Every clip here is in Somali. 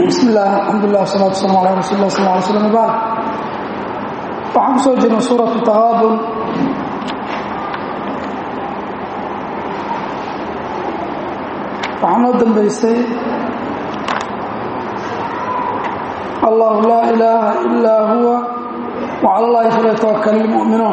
bismi illah alxamdulilah wasalatu wasalam ala rasuuli lah sal ly slm bacd waxaan ku soo jirnay suuratu taqaabun waxaa noo dambaysay allahu laa ilaaha ilaa huwa wcala allahi falyatawakal ilmu'minuun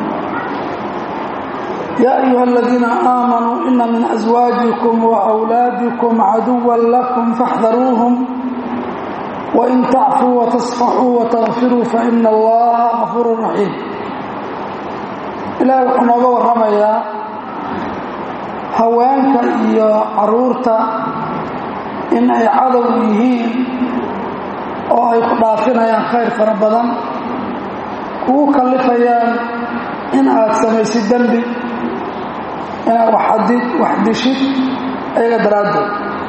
yaa ayuha aladiina aamanuu ina min aswaajikum waawlaadikum caduwan lakum faxdaruuhum wain tacfuu watasfaxuu watakfiruu faina allaha gafuuru raxiim ilaahay wuxuu nooga warramayaa haweenka iyo caruurta in ay cadow yihiin oo ay ku dhaafinayaan khayr fara badan kugu kallifayaan in aad samaysid dembi inaad waxadid wax dishid ayaga daraaddeed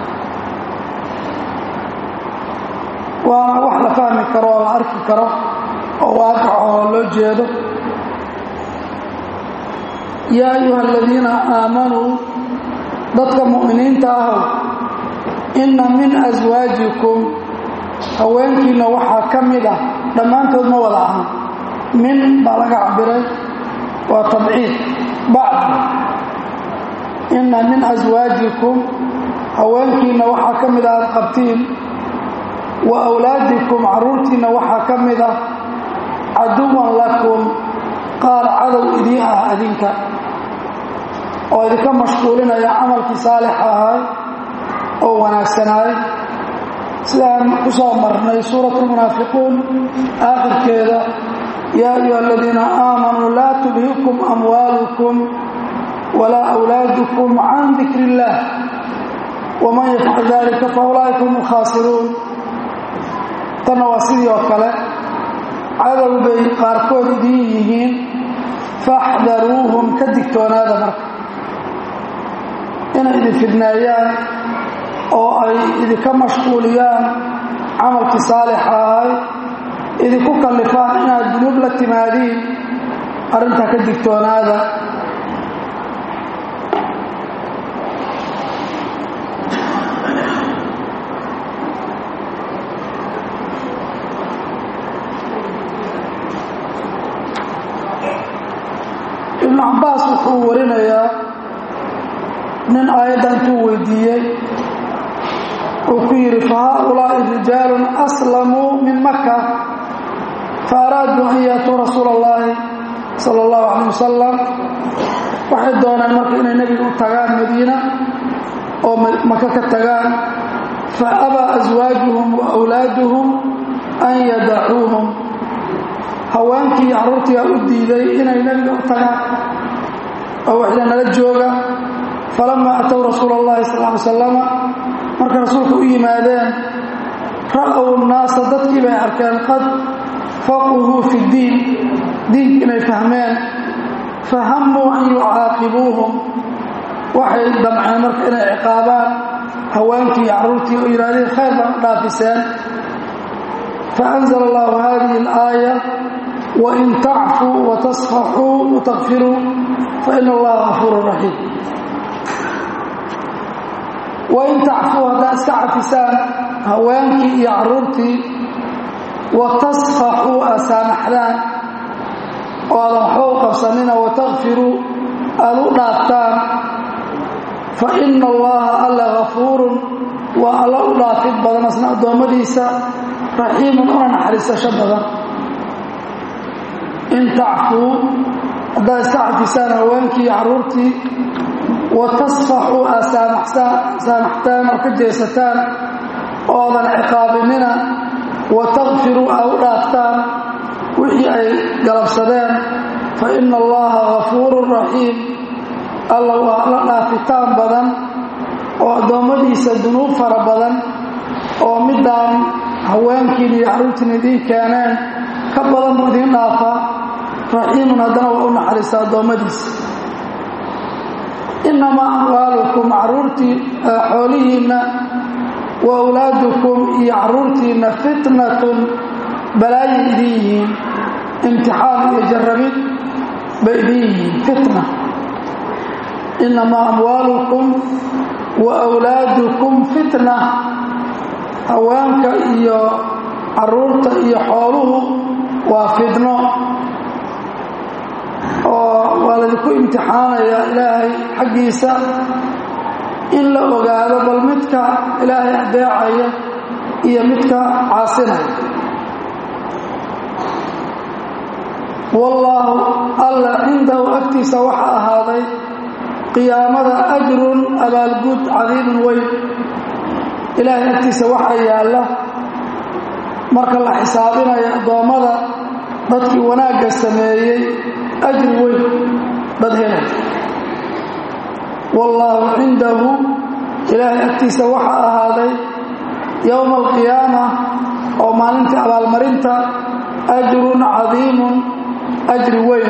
waana wax la fahmi karo oo la arki karo oo waaqac oo loo jeedo yaa ayuha aladiina aamanuu dadka mu'miniinta ahow inna min aswaajikum haweenkiinna waxaa ka mid ah dhammaantood ma wada ahan min baa laga cabiray waa tabciid bacd inna min aswaajikum haweenkiinna waxaa ka mid ah aad qabtiin wa awlaadikum carruurtiinna waxaa ka mid ah caduwan lakum qaar cadow idii ah adinka oo idinka mashquulinaya camalkii saalixa ahay oo wanaagsanaay sidaan ku soo marnay suuratu lmunaafiquun aakhirkeeda yaa ayuha aladiina aamanuu laa tulhikum amwaalukum walaa awlaadukum can dikri illaah waman yafcal dalika fa ulaa'ika hum alkhaasiruun tanna waa sidii oo kale cadow bay qaarkood idiin yihiin faxdaruuhum ka digtoonaada marka inay idin fidneeyaan oo ay idinka mashquuliyaan camalkii saalixa ahay idinku kallifaan inaad dunuub la timaadiin arrintaa ka digtoonaada ibnu cabbaas wuxuu warinayaa nin aayadda intuu weydiiyey uu ku yidhi fa haaulaa'i rijaalun aslamuu min maka fa araaduu an yaatuu rasuula allahi sala allahu calayh wasalam waxay dooneen marka inay nebiga u tagaan madiina oo maka ka tagaan fa abaa aswaajuhum wa awlaaduhum an yadacuuhum haweenkii iyo carruurtiiaa u diiday inay nebiga u tagaan oo waxda nala jooga falamaa atow rasuula allahi sal ly salama markay rasuulka u yimaadeen ra'ow naasa dadkii bay arkeen qad faquhuu fi ddiin diinki inay fahmeen fahamuu an yucaaqibuuhum waxay damceen marka inay ciqaabaan haweenkii iyo carruurtii oo yidhahdeen khayr baan u dhaafiseen faanzla allahu hadihi alaaya wain tacfuu watasfaxuu watakfiruu faina allaha gafuuru raxiim wain tacfuu haddaad iska cafisaan haweenkii iyo carruurtii wa tasfaxuu aad saamaxdaan oo aadan waxba u qabsanina watakfiruu aad u dhaaftaan fa ina allaha alla gafuurun waa alla u dhaafid badan asna addoommadiisa raxiimun una naxariisasho badan in tacfuu haddaad iska cafisaan haweenkii iyo carruurtii wa tasfaxuu aad saamaxtaan oo ka jeesataan oo aadan ciqaabinina wa takfiruu aad u dhaaftaan wixii ay galabsadeen fa ina allaha gafuurun raxiim alla waa la dhaafitaan badan oo addoommadiisa dunuub fara badan oo midaan haweenkiin iyo carruurtiin idiin keeneen ka badan buu idiin dhaafaa raxiimun haddana waa u naxariista addoommadiisa innamaa amwaalukum carruurtii xoolihiinna wa awlaadukum iyo carruurtiinna fitnatun balaayi idin yihiin imtixaan iyo jarrabid bay idin yihiin fitna innamaa amwaalukum wa wlaadukum fitna haweenka iyo caruurta iyo xooluhu waa fidno oo waa laydinku imtixaanaya ilaahay xaggiisa in la ogaado bal midka ilaahay adeecaya iyo midka caasinaya wallaahu alla cindahu agtiisa waxa ahaaday qiyaamada ajrun abaalguud cadiimun weyn ilaahay agtiisa waxaa yaalla marka la xisaabinayo addoommada dadkii wanaagga sameeyey ajri weyn dad helay wallaahu cindahu ilaahay agtiisa waxaa ahaaday yowma alqiyaama oo maalintii abaalmarinta ajrun cadiimun ajri weyn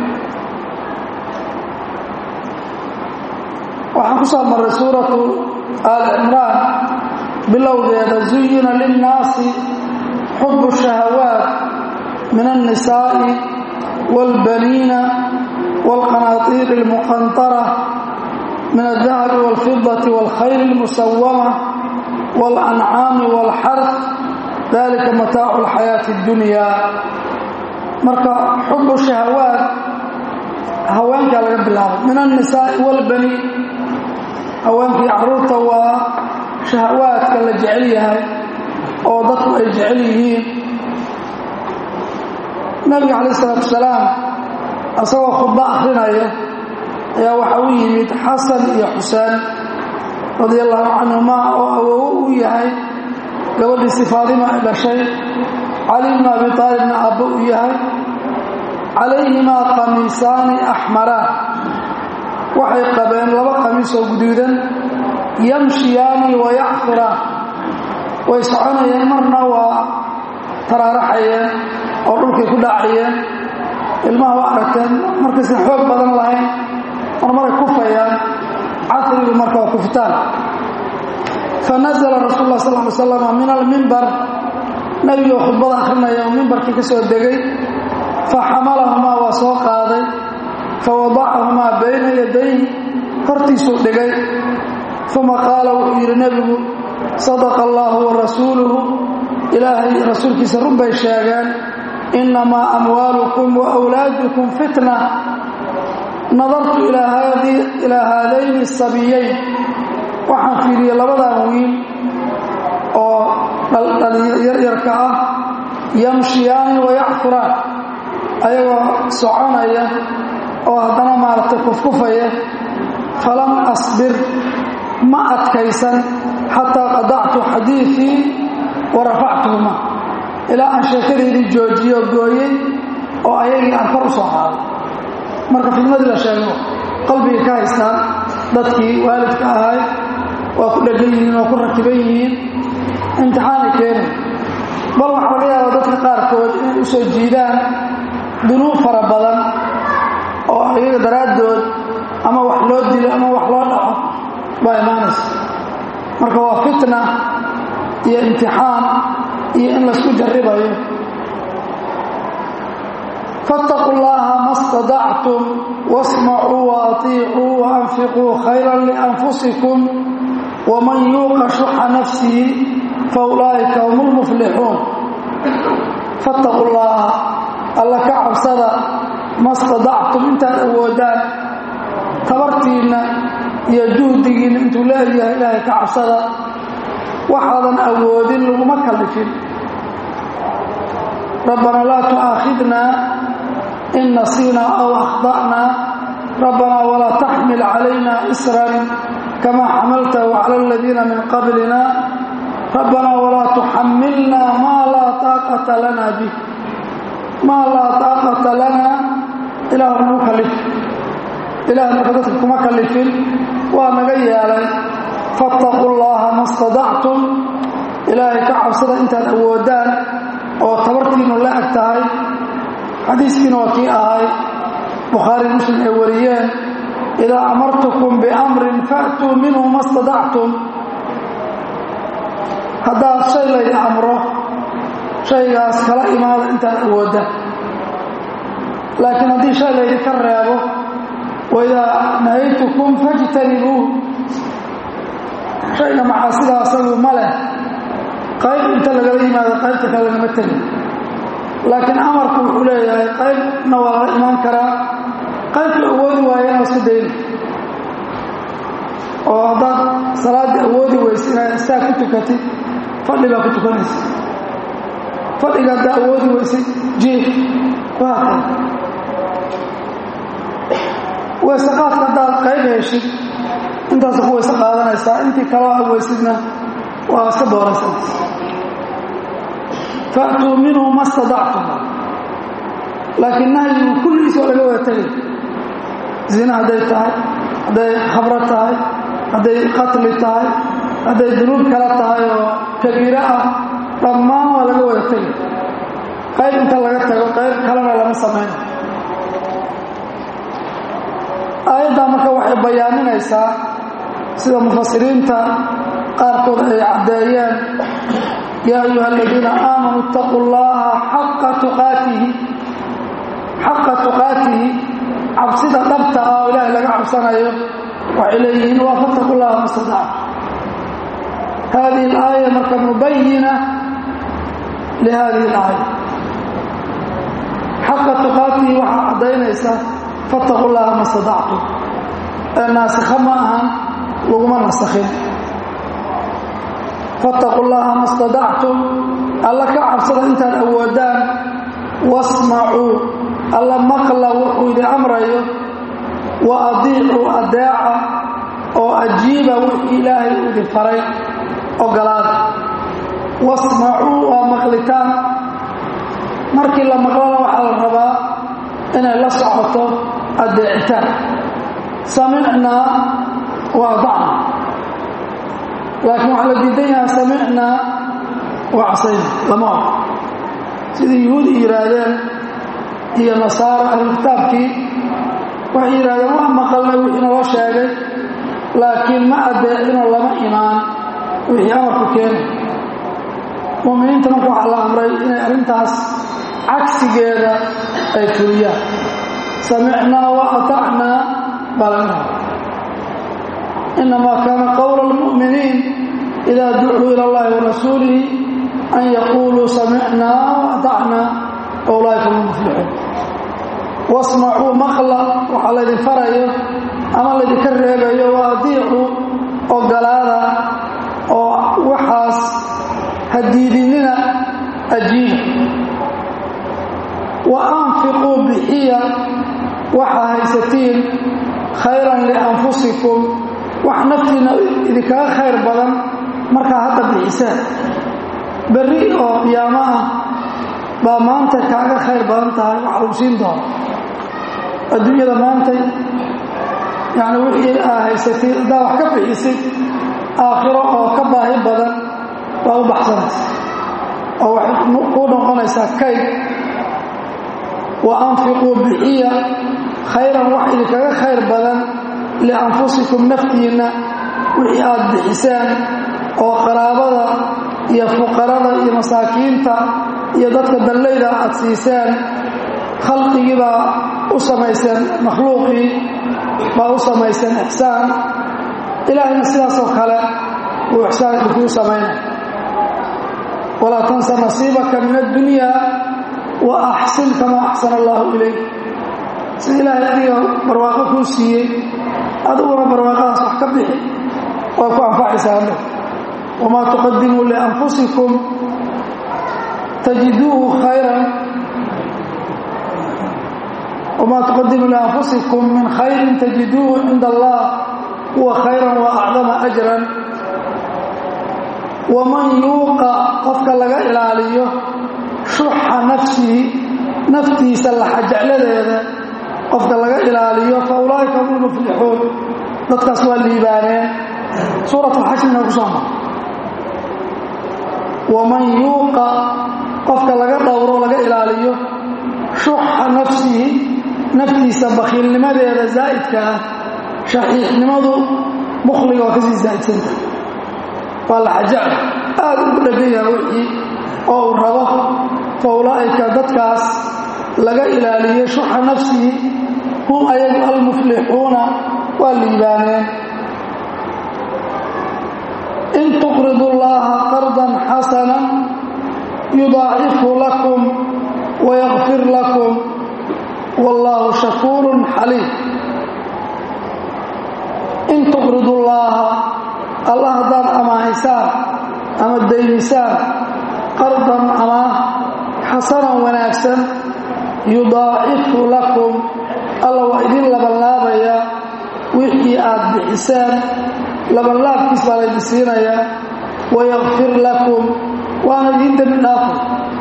waxaan ku soo marray suuratu aal cimraan bilowgeeda zuyina linnaasi xubu shahawaat min alnisaa'i wاlbaniina wاlqanaatiiri اlmuqantara min aldahabi wاlfidati wاlkhayl اlmusawama wاlancaami wاlxarf dalika mataacu اlxayaati اddunya marka xubu shahawaat haweenkaa laga bilaabay min alnisaa'i wاlbaniin haweenkii caruurta waa shahawaadka la jecel yahay oo dadku ay jecel yihiin nabiga calayh isalaatu wasalaam isagoo khudbo akrinaya ayaa waxa u yimid xasan iyo xuseen radia allahu canhumaa oo awowo uu yahay gabadhiisi faadima ay dhashay cali bnu abi taalibna aabbo uu yahay calayhimaa qamiisaani axmaraan waxay qabeen laba qamiis oo guduudan yamshiyaani wa yacfiraan way soconayeen marna waa taraaraxayeen oo dhulkay ku dhacayeen ilmaha waa aragteen markaysan xoog badan lahayn mar maray kufayaan casrigu marka waa kufitaan fanazla rasuul lah sal ly slam min almimbar nebigoo khudbada akhrinaya oo mimbarkii ka soo degay faxamalahumaa waa soo qaaday fawadacahumaa bayna yadayhi hortiisuu dhigay uma qaala wuxuu yidhi nebigu sadaqa allaahu wa rasuuluhu ilaahay rasuulkiisa run bay sheegeen innamaa amwaalukum wa wlaadukum fitna nadartu ilaa haadayni sabiyayn waxaan fiiriyey labadan wiil oo yaryarka ah yamshiyaani wa yacfuraan ayagoo soconaya oo haddana maaragtay kufkufaya falam asbir ma adkaysan xataa qadactu xadiiثii wa rafactuhuma ilaa aan sheekadeydii joojiyo gooyey oo ayagii aan kor u soo qaaday marka fidmadii la sheego qalbigay ka haystaan dadkii waalidka ahay waa ku dhegan yihiin oo ku rakiban yihiin imtixaanay keenay bal waxaa laga yaabaa dadka qaarkood inay u soo jiidaan dunuub fara badan oo ayaga daraaddood ama wax loo dilo ama wax loo dhaco baa imaanaysa marka waa fitna iyo imtixaan iyo in laysku jarribayo faاtaquu اllaha ma اstadactum wasmacuu waatiicuu waanfiquu khayra lianfusikum waman yuuqa shuxa nafsihi faulaa'ika hum اlmuflixuun faاtaquu llaha alla ka cabsada ma stadactum intaad awoodaan tabartiinna iyo juhdigiinna intuu leeyahay ilaahay ka cabsada waxaadan awoodin laguma kallifin rabbana laa tu'aakhidnaa in nasiinaa aw akhda'naa rabbanaa walaa taxmil calayna isran kamaa xamaltahu cala aladiina min qablina rabbanaa walaa tuxamilnaa maa laa taaqata lana bih maa laa taaqata lana ilaah nagu kallif ilaah marka dadka kuma kallifin waa naga yeelay faاtaquu llaha ma stadactum ilaahay ka cabsada intaad awoodaan oo tabartiinu la eg tahay xadiiskiina waa kii ahay bukhaari muslim ay wariyeen idaa amartukum biamrin fa'tuu minhu ma stadactum haddaad shay laydi amro shaygaas kala imaada intaad awoodda laakiin haddii shay laydi ka reebo waidaa nahaytukum fajtanibuuh shayga macaasida asagu ma leh qayb inta lagala yimaado qaybta kale lagama tegin laakiin amarku wuxuu leeyahay qaybna waa lala imaan karaa qaybka awoodi waayana isku dayna oo haddaad salaaddii awoodi weysa inaad istaag ku tukatid fadhi baa ku tukanaysa fadhiga haddaa awoodi weysay jiif waa kay weysaqaadka haddaad qayb heshid intaasa ku weyse qaadanaysaa intii kaloo aad weysidna waa iska dooraysanaysa fa'tuu minhu ma stadactum laakiin nahyigu kulligiis waa laga wada tegay zina hadday tahay hadday khabro tahay hadday qatli tahay hadday dunuub kala tahay oo kabiiro ah dhammaan waa laga wada tegay qayb inta laga tago qayb kalena lama samayna aayaddaa marka waxay bayaaninaysaa sida mufasiriinta qaarkood ay caddeeyeen yaa ayuha aladiina aamanuu itaquu llaha xaqa tuqaatihi xaqa tuqaatihi cabsida dhabta ah oo ilaahay laga cabsanayo waxay leeyihiin waa fattaqu llaha mastadac hadihi alaaya marka mubayina lihadihi alaaya xaqa tuqaatihi waxaa caddaynaysa fattaqu llaha ma stadactum ee naasikha ma ahan laguma nasakhin fattaqu llaha ma stadactum alla ka cabsada intaad awoodaan wasmacuu alla maqla wuxuu idin amrayo wa adiicuu adeeca oo ajiiba wixii ilaahay u idin faray ogolaada wasmacuu waa maqlitaan markii la maqlana waxaa la rabaa inay la socoto adeecitaan samicnaa wa adacna laakiin waxaa la diidan yahaa samicnaa wa casayna lama og sidii yuhuudi yidhaahdeen iyo nasaara ahlukitaabkii waxay yidhahdeen waa maqalnay wixii naloo sheegay laakiin ma adeecinoo lama imaan wixii amarku keenay mu'miniinta marka waxaa la amray inay arrintaas cagsigeeda ay fuliyaan samicnaa wa atacnaa baa laga raba inamaa kaana qowla almu'miniin idaa ducuu ila allahi wa rasuulihi an yaquuluu samicnaa wa atacnaa wa ulaaika hum muflixuun wasmacuu maqla waxaa laydin farayo ama laydinka reebayo wa adiicuu ogolaada oo waxaas hadiidinina ajiiba wa anfiquu bixiya waxaa haysatiin khayran lianfusikum wax naftiina idinkaga khayr badan markaa hadda bixisaan berri oo qiyaamo ah baa maanta kaaga khayr badan tahay wax lagu siin doono adduunyada maantay yacni wixii aa haysatid haddaa wax ka bixisid aakhiro oo ka baahi badan baa u baxsanaysa oo waxay kuu noqonaysaa kayd wa anfiquu bixiya khayran wax idinkaga khayr badan lianfusikum naftiinna wixii aad bixisaan oo qaraabada iyo fuqarada iyo masaakiinta iyo dadka dallayda aad siisaan khalqigii baa u samayseen makhluuqii baa u samayseen ixsaan ilaahayna sidaasoo kale uu ixsaan idinkuu samaynay walaa tansa nasiibaka min addunyaa wa axsin kamaa axsana allaahu ilayk sida ilaahay adiga barwaaqo kuu siiyey adiguna barwaaqadaas wax ka bixi waa ku anfacaysaane wamaa tuqadimuu lianfusikum tajiduuhu khayran wamaa tuqadimuu lianfusikum min khayrin tajiduuhu cinda allah huwa khayran wa acdama ajran waman yuuqa qofka laga ilaaliyo shuxa nafsihi naftiisa laxajecladeeda qofka laga ilaaliyo fa ulaa'ika hum lmuflixuun dadkaas waa liibaaneen suurat alxajrina ku soo mar waman yuuqa qofka laga dhowro laga ilaaliyo shuxa nafsihi naftiisa bakhiilnimadeeda zaa'idka ah shaxiixnimadu bukhliga waa kasii zaa'idsanta waa la xajacla aad ugu dhegan yaha wixii oo uu rabo fa ulaa'ika dadkaas laga ilaaliyo shuxa nafsihi hum ayagu almuflixuuna waa liibaaneen in tuqridu llaha qardan qardan xasanan yudaacifu lakum wayakfir lakum wallaahu shakuurun xaliim in tuqridu llaaha allah haddaad amaahaysaan ama daymisaan qardan amaah xasanan wanaagsan yudaacifu lakum alla waa idin labanlaabaya wixii aad bixisaan labanlaabkiis baa laydin siinayaa wayakfir lakum waana idiin dembi dhaafay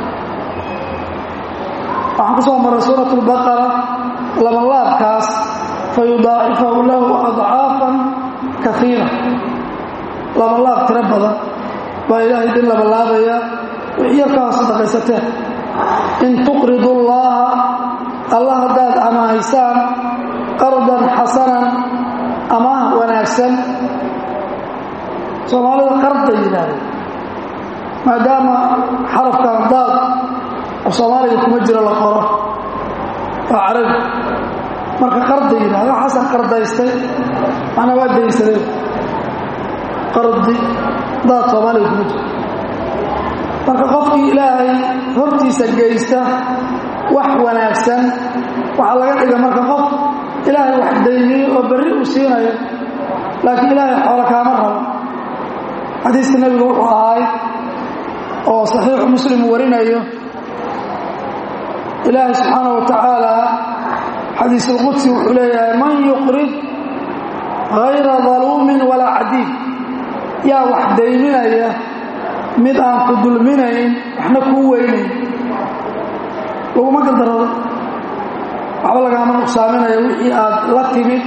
waxaan ku soo maray suurat lbaqara labanlaabkaas fayudaacifahu lahu adcaafan kaiira labanlaab tiro badan baa ilaahay idin labanlaabaya wixii yarkaa sadaqaysateen in tuqridu llaaha allah haddaad amaahaysaan qardan xasanan amaah wanaagsan soomaalida qarday yidhaahdeen maadaama xarafkan daad oo soomaaliga kuma jiro la qoro waa carabi marka qarday yidhahda xasan qardaystay macnaa waa daysadeen qardi daad soomaaliga kuma jiro marka qofkii ilaahay hortiisa geysta wax wanaagsan waxaa laga dhiga marka qof ilaahay wax daymiyo oo berri uu siinayo laakiin ilaahay xoolo kaama rabo xadiiska nebigu wuxuu ahaay oo saxiixu muslim warinayo ilaahay subxaana wa tacaala xadiisulqudsi wuxuu leeyahay man yuqrid hayra daluumin walaa cadiid yaa wax dayminaya mid aan ku dulminayn waxna kuu weynayn laguma galdarado waxba lagaama nuqsaaminayo wixii aad la timid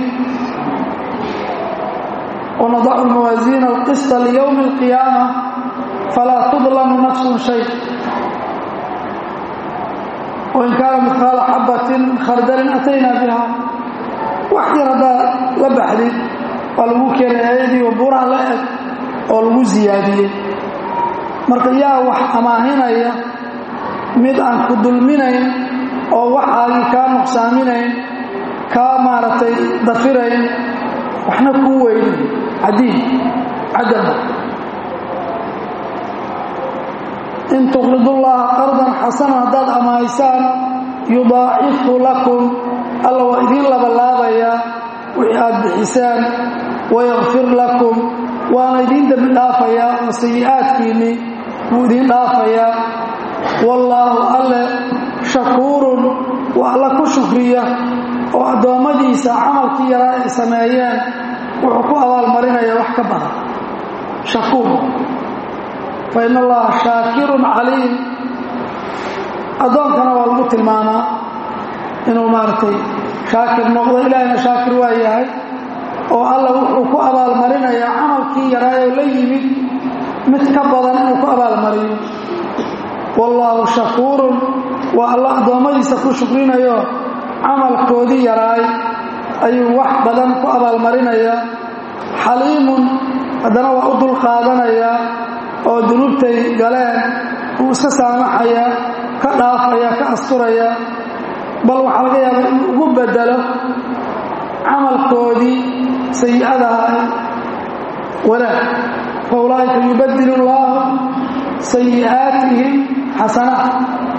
wanadacu lmawaasiina alqista liyowmi alqiyaama falaa tudlamu nafsun shay wain kaana midqaala xabatin khardalin ataynaa biha wax yar haddaad la baxdid waa lagu keenay ayadii oo buuraha la eg oo lagu siyaadiyey marka yaa wax amaahinaya mid aan ku dulminayn oo waxaagii kaa nuqsaaminayn kaa maaragtay dafirayn waxna kuu weynin cadiid cadaba in tuqridullaaha qardan xasanan haddaad amaahaysaan yudaacifu lakum alla waa idiin labalaabayaa wixii aad bixisaan wayakfir lakum waana idiin dembi dhaafayaa oo sayi'aadkiinnii wuu idiin dhaafayaa wallaahu alle shakuurun waa alla ku shukriya oo addoommadiisa camalkii yaraa ay sameeyeen wuxuu ku abaalmarinaya wax ka badan shakuur fa in allaha shaakirun caliim addoonkana waa lagu tilmaamaa inuu maaragtay shaakir noqdo ilaahayna shaakir waa yahay oo alla wuxuu ku abaalmarinayaa camalkii yaraayoo la yimid mid ka badan inuu ku abaalmariyo wallaahu shakuurun waa alla addoommadiisa ku shukrinayo camalkoodii yaraay ayuu wax badan ku abaalmarinayaa xaliimun haddana waa u dulqaadanayaa oo dunuubtay galeen wuu iska saamaxayaa ka dhaafaya ka asturaya bal waxaa laga yaabaa inuu ugu bedelo camalkoodii sayi'adaha wanaag fa ulaa'ika yubadilu llaahu sayi'aatihim xasanaat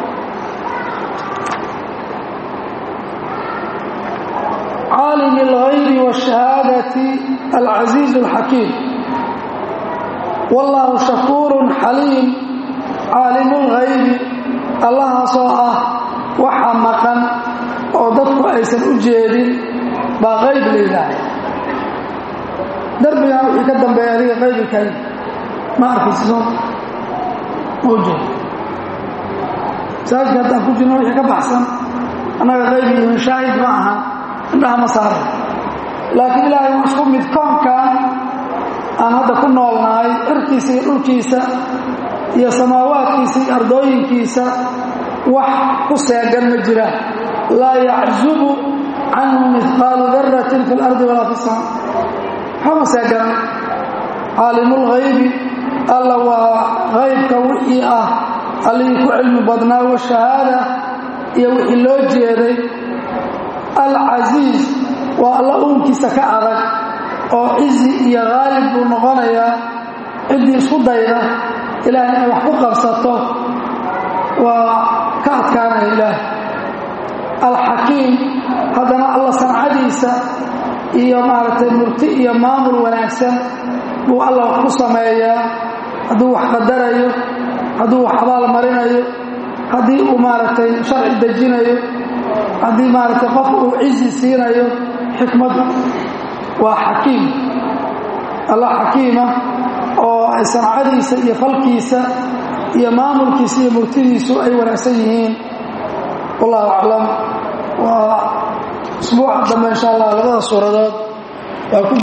caalim اlغaybi wالشhahaadati alcaziiz اlxakiim wallaahu shakuur xaliim caalimu اlghaybi allahaasoo ah waxa maqan oo dadku aysan u jeedin baa qayb la yidhaahay darbigan wixii ka dambeeya adiga qaybikay ma arkaysiso ma u jeedo masaajidka haddaan ku jirno wixii ka baxsan annaga qaybi iyo shaahid ma aha indhaha ma saara laakiin ilaahay uu isku mid koonkan aan hadda ku noolnahay cirkiisa iyo dhulkiisa iyo samaawaadkiisa iyo ardooyinkiisa wax ku seegan ma jiraan laa yaczubu canhu mihqaalu daratin fi اlardi walaa fi sama waxama seeganan caalimulghaybi alla waa haybka wixii ah allihii ku cilmi badnaa washahaada iyo wixii loo jeeday alcasiiz waa alla uunkiisa ka adag oo cizi iyo haalib buu noqonayaa ciddii isku dayda ilaah inay wax ku qabsato waa ka adkaanaya ilaah alxakiim haddana alla sancadiisa iyo maaragtay murti iyo maamul wanaagsan buu alla wax ku sameeyaa hadduu wax qadarayo hadduu wax abaal marinayo haddii uu maaragtay sharci dejinayo haddii maaragtay qof uu cizi siinayo xikmaddu waa xakiim alla xakiima oo ay sancadiisa iyo falkiisa iyo maamulkiisa iyo murtidiisu ay wanaagsan yihiin wallahu aclam waa usbuuca dambe insha allah labada suuradood waa ku